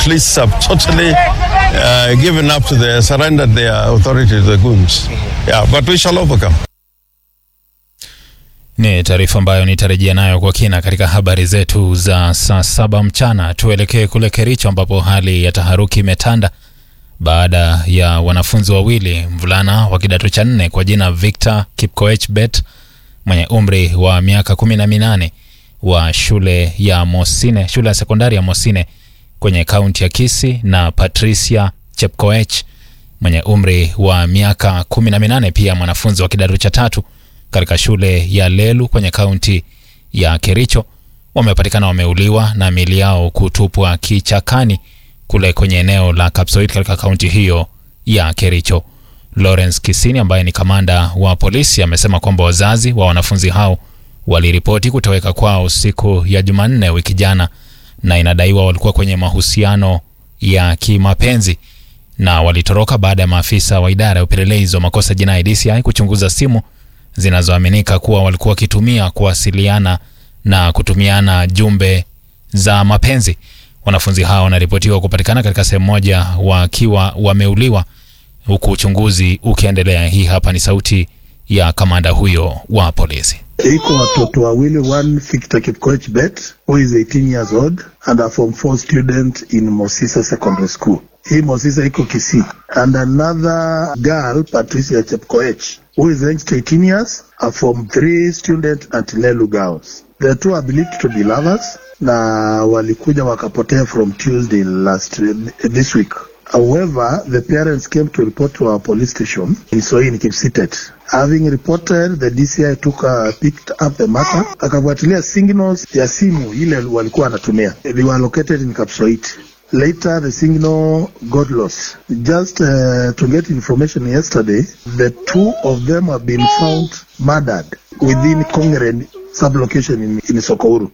police have totally uh, given up to the surrendered their authority to the goons. Yeah, but we shall overcome. Ni taarifa ambayo nitarejea nayo kwa kina katika habari zetu za saa saba mchana. Tuelekee kule Kericho ambapo hali ya taharuki imetanda baada ya wanafunzi wawili, mvulana wa kidato cha nne kwa jina Victor Kipkoech Bet mwenye umri wa miaka kumi na minane wa shule ya Mosine, shule ya sekondari ya Mosine kwenye kaunti ya Kisii na Patricia Chepkoech mwenye umri wa miaka kumi na minane pia mwanafunzi wa kidato cha tatu katika shule ya Lelu kwenye kaunti ya Kericho wamepatikana wameuliwa na miili yao kutupwa kichakani kule kwenye eneo la Kapsoit katika kaunti hiyo ya Kericho. Lawrence Kisini ambaye ni kamanda wa polisi amesema kwamba wazazi wa wanafunzi hao waliripoti kutoweka kwao siku ya Jumanne wiki jana, na inadaiwa walikuwa kwenye mahusiano ya kimapenzi na walitoroka baada ya maafisa wa idara ya upelelezi wa makosa jinai DCI kuchunguza simu zinazoaminika kuwa walikuwa wakitumia kuwasiliana na kutumiana jumbe za mapenzi. Wanafunzi hao wanaripotiwa kupatikana katika sehemu moja wakiwa wameuliwa huku uchunguzi ukiendelea. Hii hapa ni sauti ya kamanda huyo wa polisi. Iko watoto wawili, one Victor Kipkoech Bet who is 18 years old and a form 4 student in Mosisa Secondary School. Hii Mosisa iko Kisii. And another girl Patricia Chepkoech who is aged 18 years, a form 3 student at Lelu Girls. The two are believed to be lovers na walikuja wakapotea from Tuesday last this week. However, the parents came to report to our police station in Soin, Kipsitet. Having reported, the DCI took uh, picked up the matter, akafuatilia signals ya simu ile walikuwa wanatumia. They were located in Kapsoit. Later, the signal got lost. Just uh, to get information yesterday, the two of them have been found murdered within Kongeren sublocation in, in Sokouru.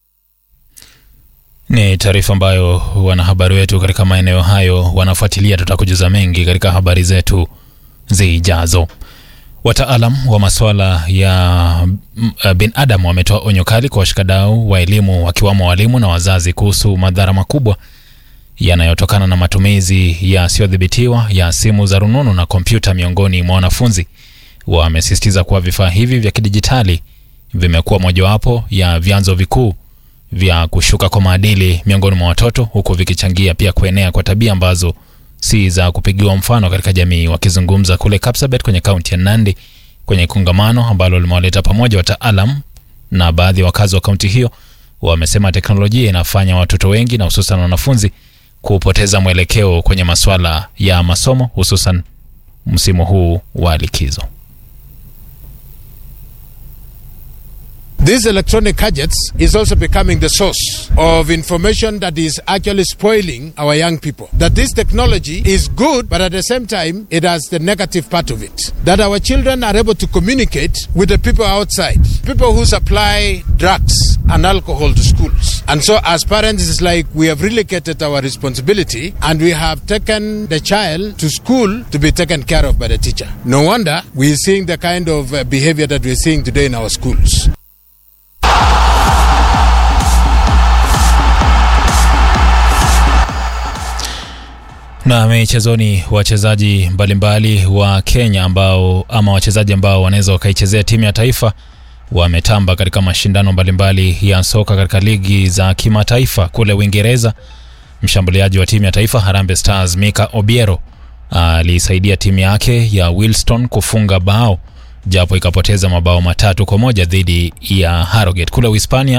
Ni taarifa ambayo wanahabari wetu katika maeneo hayo wanafuatilia. Tutakujuza mengi katika habari zetu zijazo. Wataalam wa masuala ya binadamu wametoa onyo kali kwa washikadau wa elimu wakiwamo walimu na wazazi kuhusu madhara makubwa yanayotokana na matumizi yasiyodhibitiwa ya simu za rununu na kompyuta miongoni mwa wanafunzi. Wamesisitiza kuwa vifaa hivi vya kidijitali vimekuwa mojawapo ya vyanzo vikuu vya kushuka kwa maadili miongoni mwa watoto huku vikichangia pia kuenea kwa tabia ambazo si za kupigiwa mfano katika jamii. Wakizungumza kule Kapsabet kwenye kaunti ya Nandi kwenye kongamano ambalo limewaleta pamoja wataalam na baadhi ya wakazi wa kaunti hiyo, wamesema teknolojia inafanya watoto wengi na hususan wanafunzi kupoteza mwelekeo kwenye masuala ya masomo hususan msimu huu wa likizo. These electronic gadgets is also becoming the source of information that is actually spoiling our young people. That this technology is good, but at the same time, it has the negative part of it. That our children are able to communicate with the people outside, people who supply drugs and alcohol to schools. And so, as parents, it's like we have relocated our responsibility and we have taken the child to school to be taken care of by the teacher. No wonder we're seeing the kind of uh, behavior that we're seeing today in our schools. Na michezoni, wachezaji mbalimbali wa Kenya ambao ama wachezaji ambao wanaweza wakaichezea timu ya taifa wametamba katika mashindano mbalimbali ya soka katika ligi za kimataifa kule Uingereza. Mshambuliaji wa timu ya taifa Harambee Stars Mika Obiero alisaidia timu yake ya Wilston kufunga bao japo ikapoteza mabao matatu kwa moja dhidi ya Harrogate. Kule Uhispania